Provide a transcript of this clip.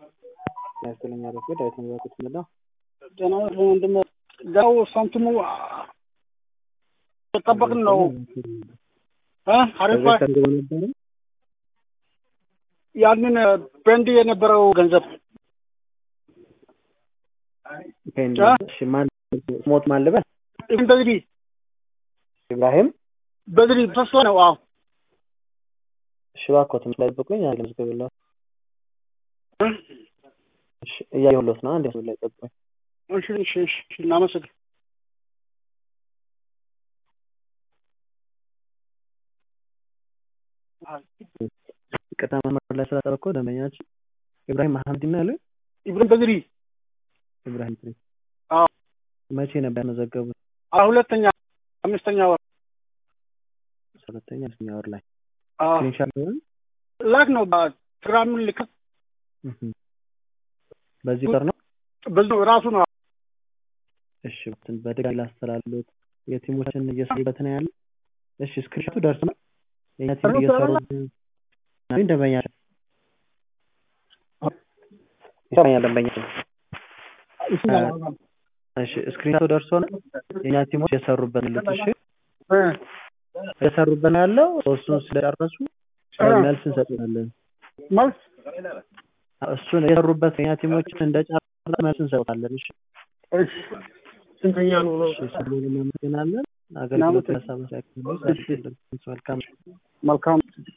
ያስገለኛ ረፍ ዳዊት መዛኩት ምላ ጤና ወንድም ጋው ሳንቲሙ የጠበቅን ነው። አሪፍ ነበረ ያንን በንድ የነበረው ገንዘብ ሞት ማልበል ኢብን በድሪ ኢብራሂም በድሪ ተስፋ ነው። አዎ ሽባኮ ትንሽ ላይ ጠብቁኝ። አንድ ልዝግብለው እያየሁለት ነው። አንድ ላይ ጠብቁኝ። እሺ እሺ እሺ እናመሰግን ቅጣ መመር ላይ ስላጠበቅኩ ደንበኛችን ኢብራሂም መሐመድ ነው ያሉኝ። ኢብራሂም በድሪ ኢብራሂም ትሪ አዎ መቼ ነበር ያመዘገቡት? ሁለተኛ አምስተኛ ወር ሁለተኛ አምስተኛ ወር ላይ አዎ ስክሪንሻት ነው ላክ ነው በቴሌግራም ልክ በዚህ ቁጥር ነው። በዚህ ራሱ ነው። እሺ በድጋሚ ላስተላልፍ። የቲሞችን እየሰሩበት ነው ያለ። እሺ ስክሪንሻቱ ደርሰናል። የኛ ቲም እየሰሩ ነው። ደንበኛ ይሰማኛል። ደንበኛ እሺ ስክሪንሻቱ ደርሶናል። የኛ ቲሞች እየሰሩበት ነው። እሺ እየሰሩበት ነው ያለው። እሱን ስለጨረሱ መልስ እንሰጥናለን። መልስ እሱን የሰሩበት የኛ ቲሞች እንደጨረሱ መልስ እንሰጣለን። እሺ እሺ ስንተኛ ነው? እሺ ስለሆነ እናመሰግናለን። አገልግሎት ለሰበሰብ መልካም መልካም